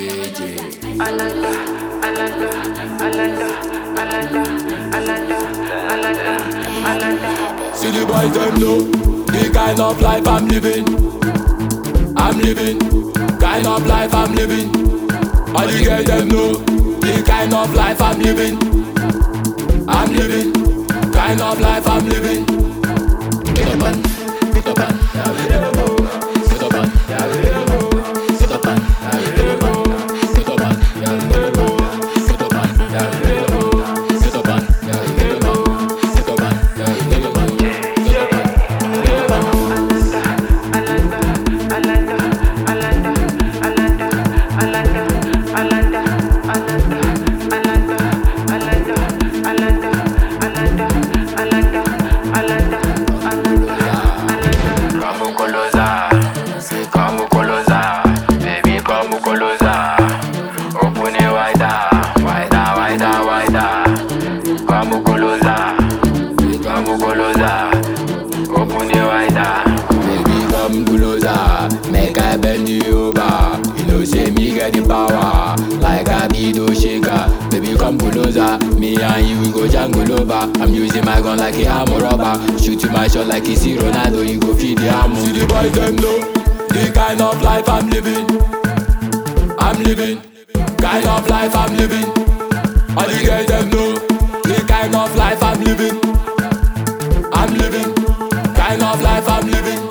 JJ. See the boys them know the kind of life I'm living. I'm living, kind of life I'm living. All the girls them know the kind of life I'm living. I'm living, kind of life I'm living. Get up and, get up and, yeah, we never know. Get up and, yeah, we never know. Get up and, yeah, we never know. Get up and, yeah, we never know. Get up and, yeah, we never know. Get up and, yeah, we never know. Get up and, yeah, we never know. Get up and, get up and. Come Colosa, come Colosa, baby come Colosa. Open it wider, wider, wider, wider. Come Colosa, come Colosa. Open it wider. Baby, come closer, make I bend you over. You know, say me get the power, like I be the shaker. Baby, come closer, me and you we go jungle over. I'm using my gun like a armor rubber, shoot you my shot like it's Ronaldo. You go feed the ammo. See the boys them know the kind of life I'm living. I'm living, kind of life I'm living. All the girls them know the kind of life I'm living. I'm living, kind of life I'm living.